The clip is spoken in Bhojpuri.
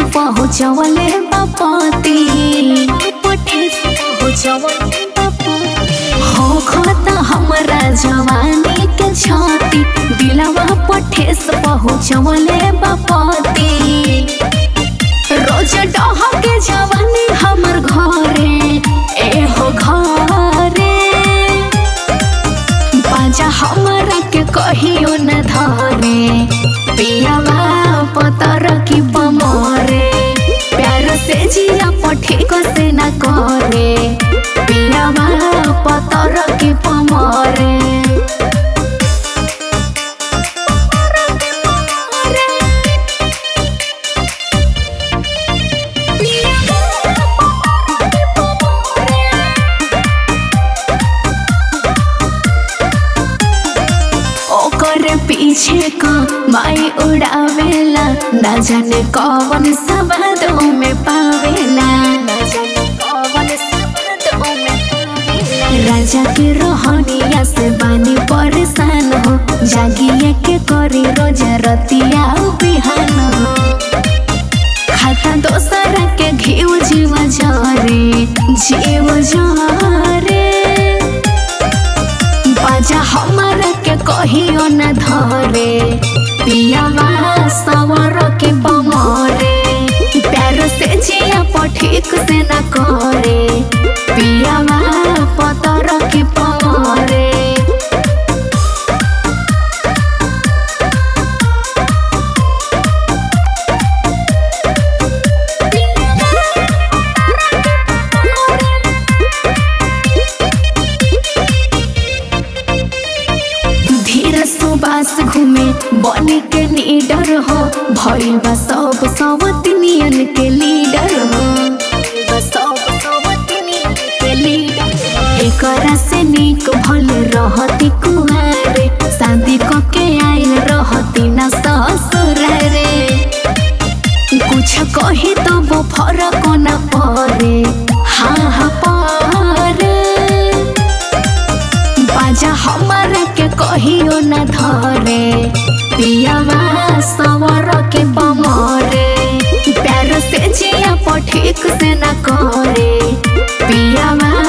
पहुँचवले बापति ठेस पहुँचवले बापति हो खाता हमरा जवानी के छाती दिलवा पठेस पहुँचवले बापति रोज डह के जवानी हमर घरे एहो घरे बाजा हमरा के कहियो न धरे पियावा पतर की पमरे प्यार से जिया पठेक से न करे पियावा पतर की पमरे ओकर पीछे का माई उड़ावेला न जाने कौन सबदों में पावेला न जाने कौन सबदों में पावेला राजा के रोहनिया से बानी परेशान हो जागिए के करी रोज रतिया बिहान हो खाता दोसर के घीव जीव जरे जीव जरे बाजा हमरा के कहियो न धरे पियावा सवर के बमरे प्यार से जिया पठिक से न करे पियावा पतर के पमरे धीर सुबास घूमे बने के लीडर हो भइल बा सब सवतनियन के लीडर हो बा सब सवतनियन के लीडर एकरा से नीक भल रहती कुहारे शादी क के आइल रहती ना ससुर रे कुछ कही तो वो फरक न पड़े हाँ हाँ पड़े बाजा हमरा के कहियो न धरे पियावा सवर के बमरे प्यार से जिया पठिक से न करे पियावा